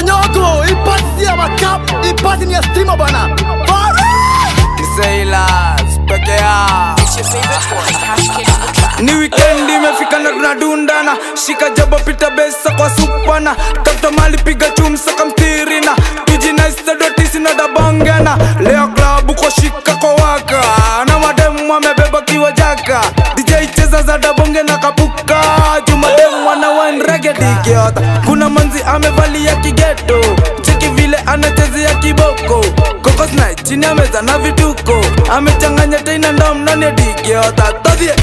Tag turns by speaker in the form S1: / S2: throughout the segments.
S1: Kenyogo, ipasi si ya makap, ipasi ni ya stima bana. Fari!
S2: Sailors peke yao ni weekend imefika na tunadundana shika jabo pita besa kwa supana tafuta mali piga chumsa kamtirina tujinaistadotisi na dabongana leo klabu kwa shika kwa waka na mademu amebeba kiwa jaka dj cheza za dabonge na kapuka jumademu wana wanregedikiota kuna manzi amevalia kigeto cheki vile anachezea kiboko kokosna chini ya meza na vituko amechanganya teina ndom ndani ya dikiota todhie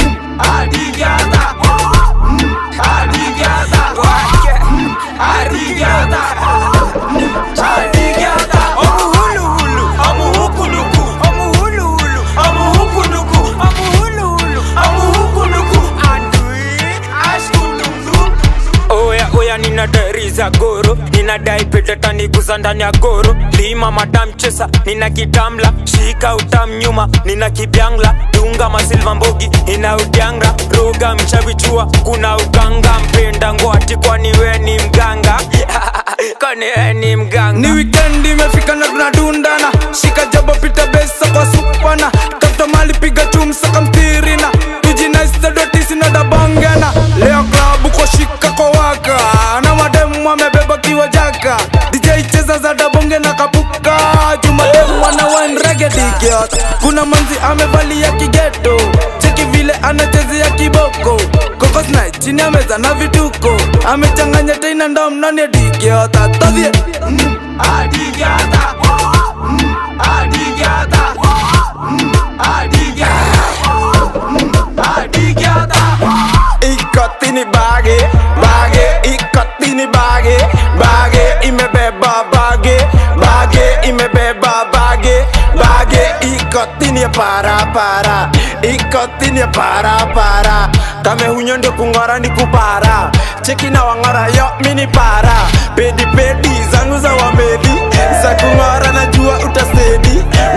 S3: oya oya nina dari za goro ninadai peteta niguza ndani ya goro lima madam chesa nina kitamla shika utam nyuma nina kibyangla dunga masilva mbogi ina udyanga roga mchavichua kuna uganga mpenda ngwati kwani we ni mganga kwani we ni mganga
S2: ni weekend imefika na tunadundana shika jabo pita besa kwa supana tafuta mali piga chumsa kamtirina tujinaistadotisi na dabongana leo klabu kwa shika kwa waka na mademu amebeba kiwa jaka dj cheza za dabonge na kapuka jumademu wana wanregedikiota kuna manzi amevalia kigeto cheki vile anachezea kiboko kokosna chini ya meza na vituko amechanganya teina ndom ndani ya dikiota todhie ikotini bage bage ikotini bage bage imebeba bage bage imebeba bage bage ikotini ya para para ikotini ya para para kame hunyo ndio kung'ora ni kupara cheki na wang'ora yo mini para pedi pedi zangu za wamedi za kung'ora najua utasedi